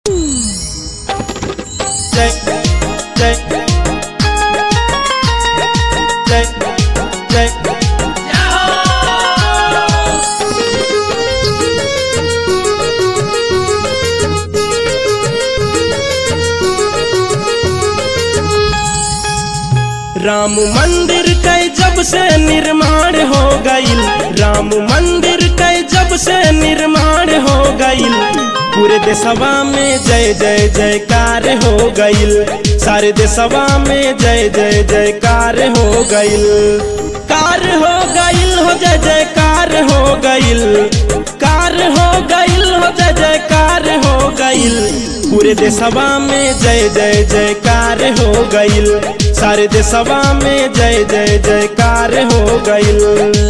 जय जय जय जय राम मंदिर के जब से निर्माण हो गईल राम मंदिर के जब से निर्माण हो गईल पूरे देशवा में जय जय जयकार हो गईल सारे देशवा में जय जय जयकार हो गईल कार हो गईल हो जय जयकार हो गईल कार हो गईल हो जय जयकार हो गईल पूरे देशवा में जय जय जयकार हो गईल सारे देशवा में जय जय जयकार हो गईल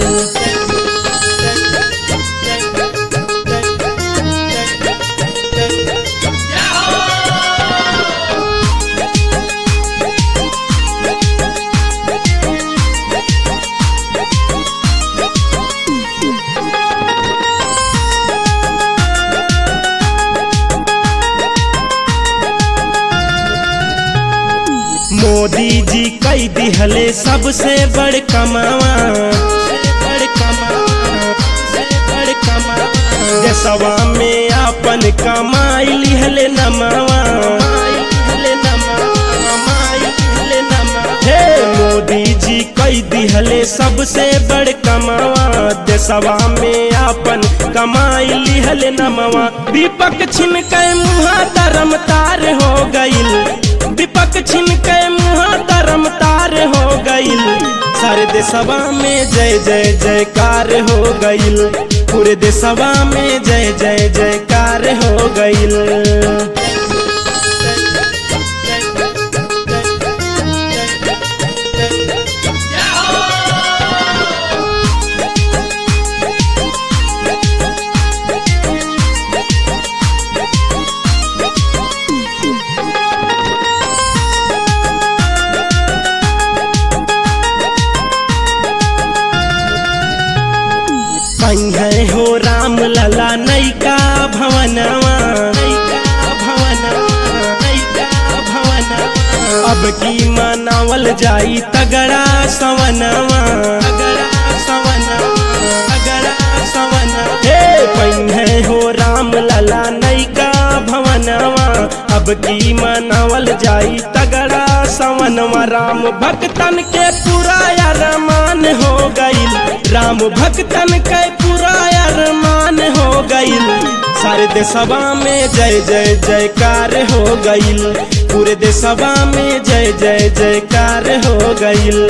मोदी जी कई दिहले सबसे बड़ कमावा बड़ कमावा बड़ कमावा देशवा में अपन कमाई लिहले नमावा लिहले नमावा लिहले नमावा हे मोदी जी कई दिहले सबसे बड़ कमावा देशवा में अपन कमाई लिहले नमावा दीपक छिन के मुहा धर्म तार हो गईल दीपक छिन के मुहा धर्म तार हो गईल सारे देशवा में जय जय जयकार हो गईल पूरे देशवा में जय जय जयकार हो गईल पंगे हो राम लला नैका भवनवा नैका भवनवा नैका भवनवा अब की मनावल जाई तगड़ा सवनवा तगड़ा सवनवा तगड़ा सवनवा हे पंगे हो राम लला नैका भवनवा अब की मनावल जाई तगड़ा सवनवा राम भक्तन के पूरा अरमान हो गईल राम भक्तन के पूरा अरमान हो गईल सारे देशवा में जय जय जयकार हो गईल पूरे देशवा में जय जय जयकार हो गईल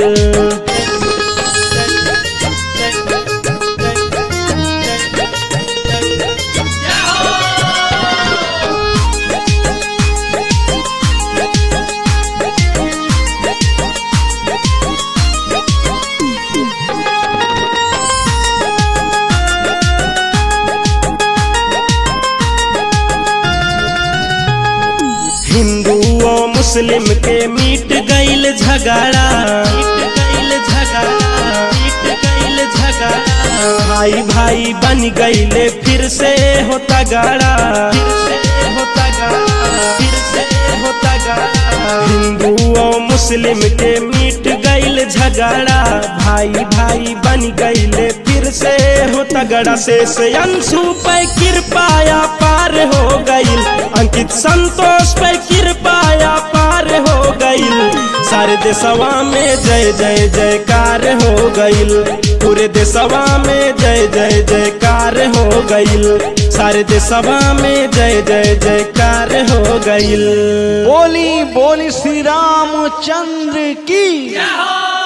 हिंदू और मुस्लिम के मीट गईल झगड़ा मीट गईल झगड़ा मीट गईल झगड़ा भाई भाई बन गईले फिर से होता गाड़ा फिर से होता गाड़ा फिर से होता गाड़ा हिंदू और मुस्लिम के मीट गईल झगड़ा भाई भाई बन गईले फिर से होता गड़ा से से अंशु पे कृपाया पार हो गईल अंकित संतोष पे कृपाया पार हो गईल सारे देशवा में जय जय जयकार हो गईल पूरे देशवा में जय जय जयकार हो गईल सारे देशवा में जय जय जयकार हो गईल बोली बोली श्री रामचंद्र की